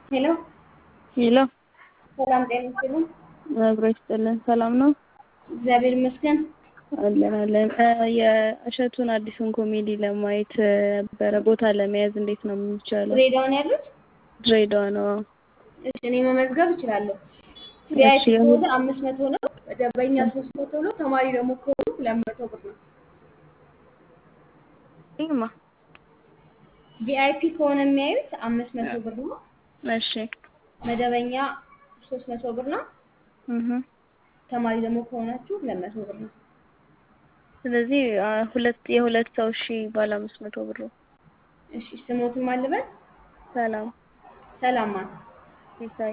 ሄሎ ሄሎ ሰላም ጤና ይስጥልኝ። አብሮ ይስጥልን። ሰላም ነው እግዚአብሔር ይመስገን። አለን አለን። የእሸቱን አዲሱን ኮሜዲ ለማየት ነበረ ቦታ ለመያዝ እንዴት ነው የሚቻለው? ድሬዳዋ ነው ያሉት? ድሬዳዋ ነው። እሺ እኔ መመዝገብ እችላለሁ። ቪአይፒ እሺ፣ ከሆነ አምስት መቶ ነው። መደበኛ ሶስት መቶ ነው። ተማሪ ደግሞ ከሆኑ ሁለት መቶ ብር ነው። ይማ ቪአይፒ ከሆነ የሚያዩት አምስት መቶ ብር ነው። እሺ መደበኛ ሶስት መቶ ብር ነው። እህ ተማሪ ደግሞ ከሆናችሁ ሁለት መቶ ብር ነው። ስለዚህ አ፣ ሁለት የሁለት ሰው እሺ ባለ አምስት መቶ ብር ነው። እሺ ስሞትን ማልበል ሰላም ሰላማ ሲሳይ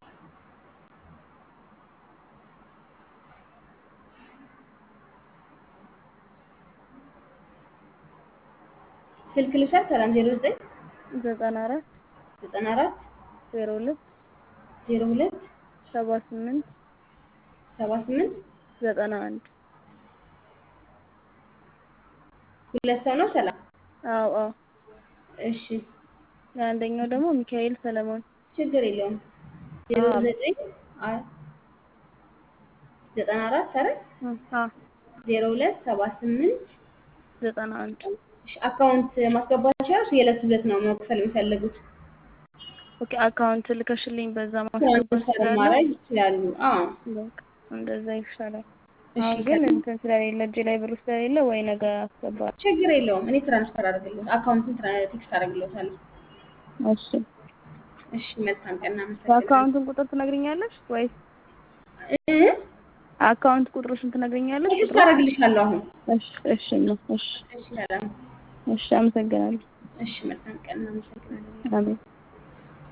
ስልክ ልውሰድ። ሰላም ዜሮ ዘጠኝ ዘጠና አራት ዘጠና አራት ዜሮ ሁለት ዜሮ ሁለት ሰባ ስምንት ሰባ ስምንት ዘጠና አንድ ሁለት ሰው ነው። ሰላም አዎ አዎ። እሺ አንደኛው ደግሞ ሚካኤል ሰለሞን ችግር የለውም። ዜሮ አዎ። ዘጠኝ አ- ዘጠና አራት አረ እ፣ አ ዜሮ ሁለት ሰባ ስምንት ዘጠና አንድ እሺ፣ አካውንት ማስገባት ይችላል። የዕለት ሁለት ነው መክፈል የሚፈልጉት ኦኬ። አካውንት ልከሽልኝ በዛ ማስገባት ትራንስፈር እችላለሁ? ማድረግ ይችላሉ። አዎ በቃ እንደዛ ይሻላል። እሺ፣ አሁን ግን ከ- እንትን ስለሌለ እጄ ላይ ብሩ ስለሌለ ወይ ነገ አስገባለሁ። ችግር የለውም። እኔ ትራንስፈር አደርግልዎት አካውንቱን ትራ- ቴክስት አደርግልዎታለሁ። እሺ። እሺ፣ መልካም ቀን። እናመሰግናለን። የአካውንቱን ቁጥር ትነግሪኛለሽ ወይስ እ? አካውንት ቁጥሮሽን ትነግሪኛለሽ? ቴክስት ቁጥሩ አደርግልሻለሁ አሁን። እሺ እሺ ነው። እሺ እሺ፣ ሰላም። እሺ፣ አመሰግናለሁ። እሺ፣ መልካም ቀን። እናመሰግናለን። አሜን።